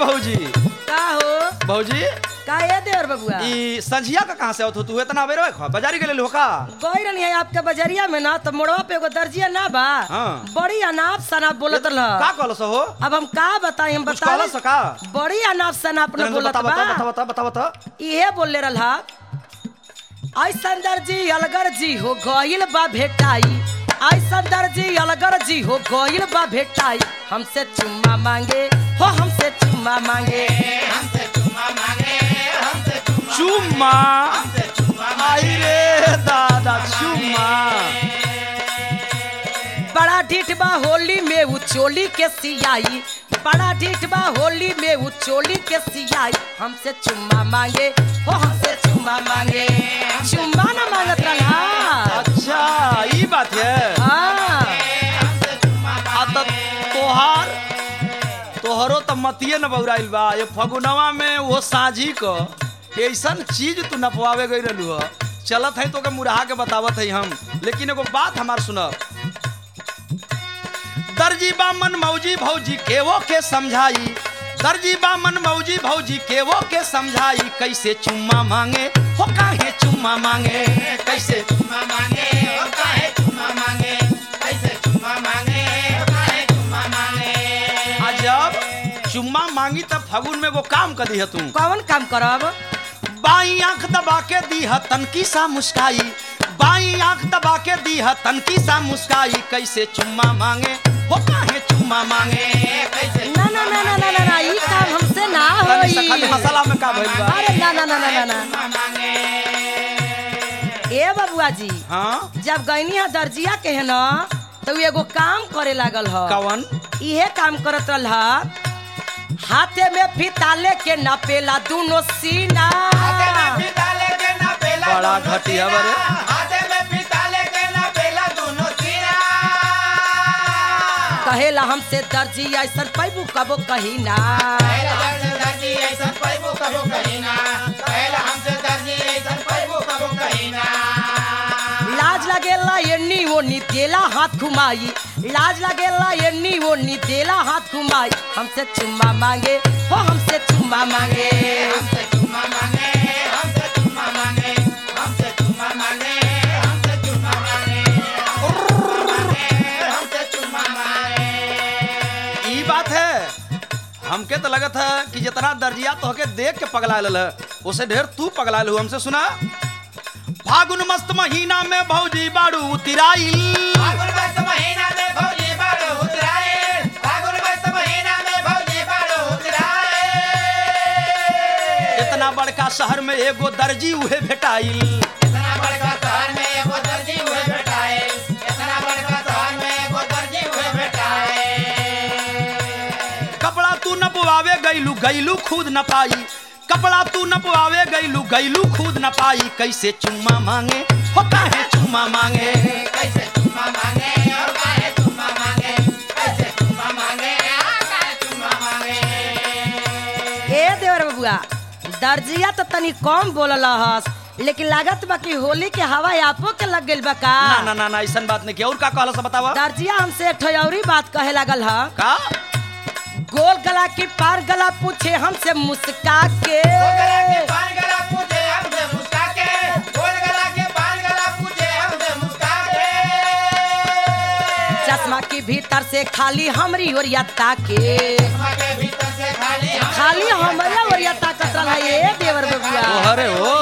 भौजी का हो भौजी का ये देवर बबुआ ई संझिया का कहाँ से आवत हो तू इतना बेरो खा बाजारी के ले का गई रहनी है आपके बजरिया में ना तो मोड़वा पे एगो दर्जिया ना बा हाँ। बड़ी अनाप शनाप बोलत रह का कहलो सो हो अब हम का बताई हम कुछ बता कहलो सो का बड़ी अनाप शनाप न बोलत बता बता बा बता बता बता बता इहे बोले रहा ऐसन दर्जी अलगर जी हो गइल बा भेटाई ऐसन दर्जी अलगर जी हो गइल बा भेटाई हमसे चुम्मा मांगे हो हमसे चुम्मा मांगे चुम्मा आई रे दादा चुम्मा बड़ा ढीठ बा होली में उ चोली के सियाई बड़ा ढीठ बा होली में उ चोली के सियाई हमसे चुम्मा मांगे हो हमसे चुम्मा मांगे चुम्मा ना मांगत रहा अच्छा ई बात है हाँ आ त तोहार तोहरो त मतिये न बौराइल बा ये फगुनवा में वो साझी क ऐसन चीज तू नपवावे गई रहलू ह चलत है तो के मुरहा के बतावत है हम लेकिन एगो बात हमार सुनब दर्जी बामन मौजी भौजी केवो के समझाई दर्जी बामन मौजी भौजी केवो के समझाई कैसे चुम्मा मांगे हो काहे चुम्मा मांगे कैसे चुम्मा मांगे और काहे चुम्मा मांगे कैसे चुम्मा मांगे और काहे चुम्मा मांगे आ जब चुम्मा मांगी तब फगुन में वो काम कर दिया तू कौन काम करब बाई आंख दबा के दी है तनकी सा मुस्काई बाई आंख दबा के दी है तनकी सा मुस्काई कैसे चुम्मा मांगे हो काहे चुम्मा मांगे कैसे ना ना ना ना ना ना ना ई काम हमसे ना खाली सा- होई खाली मसाला में का भइल बा अरे ना ना ना ना ना ना चुम्मा मांगे ए बबुआ जी हाँ जब गईनी है दर्जिया के है ना तो उ एगो काम करे लागल ह कवन इहे काम करत रहा हाथे में फिताले के नपेला दोनों सीना हाथे में फिताले के ना पेला बड़ा दोनों घटिया सीना। बरे। हाथे में फिताले के ना पेला दोनों सीना कहेला हमसे दर्जी ऐसन पैबू कबो कही ना पहला हमसे दर्जी ऐसा पैबो कबो कहीं ना पहला हमसे दर्जी ऐसा पैबो कबो कहीं ना लाज लगेला एन्नी वो नी देला हाथ घुमाई लाज लगेला एन्नी वो नी देला हाथ घुमाई हमसे चुम्मा मांगे हो हमसे चुम्मा मांगे हमसे चुम्मा मांगे हमसे चुम्मा मांगे हमसे चुम्मा मांगे हमसे चुम्मा मांगे हमसे चुम्मा मांगे ई बात है हमके तो लगत है कि जितना दर्जिया तो के देख के पगला लल उसे ढेर तू पगला लू हमसे सुना फागुन मस्त महीना में भौजी बाड़ू उतिराइल फागुन मस्त महीना में भौजी बाड़ो उतराए फागुन मस्त महीना में भौजी बाड़ो उतराए इतना बड़का शहर में एगो दर्जी उहे भेटाइल इतना बड़का शहर में एगो दर्जी हुए बैठाए इतना बड़का शहर में एगो दर्जी हुए बैठाए कपड़ा तू नपवावे गईलू गईलू खुद न पाई कपड़ा तू नपवावे गईलू गईलू खुद न पाई कैसे चुम्मा मांगे हो काहे चुम्मा मांगे कैसे चुम्मा मांगे और काहे चुम्मा मांगे कैसे चुम्मा मांगे और काहे चुम्मा मांगे ए देवर बबुआ दर्जिया तो तनी कम बोलल हस लेकिन लागत बा कि होली के हवा आपो के लग गइल बा का ना ना ना ना ऐसन बात नहीं की और का कहला से बतावा दर्जिया हमसे एक ठो औरी बात कहे लागल ह का गोल गला की पार गला पूछे हमसे मुस्का के गोल गला के पान गला पूछे हमसे मुस्का के गोल गला के पान गला पूछे हमसे मुस्का के चश्मा के भीतर से खाली हमरी ओरिया ताके चश्मा के भीतर से खाली हम खाली हमरा ओरिया ताकत रहा ये देवर बबुआ ओहरे हो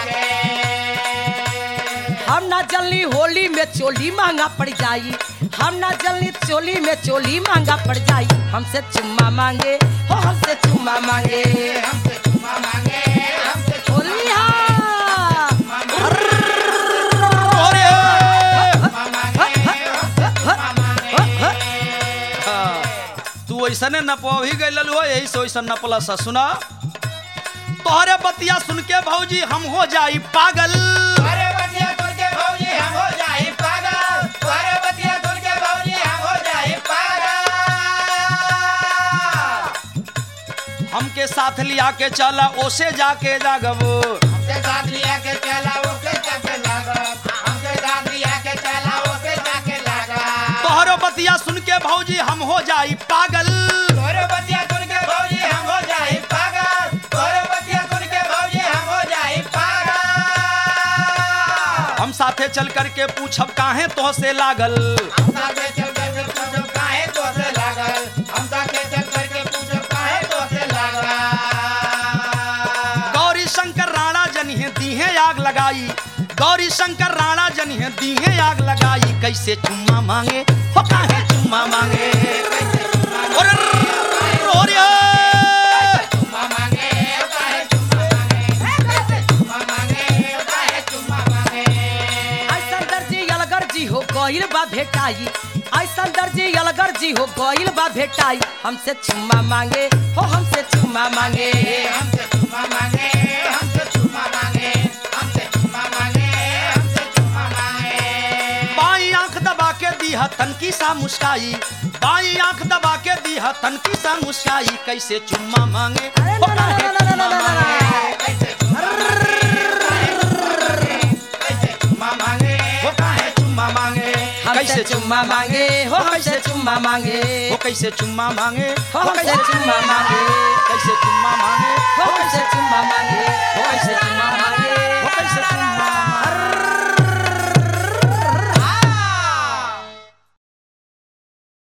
हम ना जल्दी होली में चोली महंगा पड़ जाई हम ना जल्दी चोली में चोली महंगा पड़ जाई हमसे चुम्मा मांगे हो हमसे चुम्मा मांगे हमसे चुम्मा मांगे हमसे होली हा ओरे चुम्मा मांगे हाँ, तू ऐसने नपवा ही गई हो यही से वैसन नपला सा सुना तोहरे बतिया सुन के भौजी हम हो जाई पागल अरे बतिया सुन के भौजी हम हो जाए पागल अरे बतिया सुन के भौजी हम हो जाए पागल हमके साथ लिया के चला ओसे जाके जागबो हमसे साथ लिया के चला ओके जाके लागा हमसे साथ लिया के चला ओके जाके लागा तोहरो बतिया सुन के भौजी हम हो जाई पागल तोरे बतिया सुन के भौजी हम हो साथे चल करके पूछब काहे तो से लागल हम साथे चल करके पूछो काहे तो से लागल हम साथे चल करके पूछो काहे तो से लागल गौरी शंकर राणा जनिहे दीहे आग लगाई गौरी शंकर राणा जनिहे दीहे आग लगाई कैसे चुम्मा मांगे हो काहे चुम्मा मांगे ओरे ओरे चुम्मा मांगे काहे चुम्मा मांगे चुम्मा मांगे काहे चुम्मा मांगे ऐसा दर्जी अलगर जी हो गइल बा भेटाई ऐसा दर्जी अलगर जी हो गइल बा भेटाई हमसे चुम्मा मांगे हो हमसे चुम्मा मांगे हमसे चुम्मा मांगे हमसे चुम्मा मांगे हमसे चुम्मा मांगे हमसे चुम्मा मांगे बाई आंख दबा के दीहा तनकी सा मुस्काई बाई आंख दबा के दीहा तनकी सा मुस्काई कैसे चुम्मा मांगे अरे हो ना, ना, काहे ना, ना, ना, ना, ना, ना, ना। कैसे चुम्मा मांगे कैसे चुम्मा मांगे हो काहे चुम्मा मांगे हमसे चुम्मा मांगे हो हमसे चुम्मा मांगे हो कैसे चुम्मा मांगे हो हमसे चुम्मा मांगे कैसे चुम्मा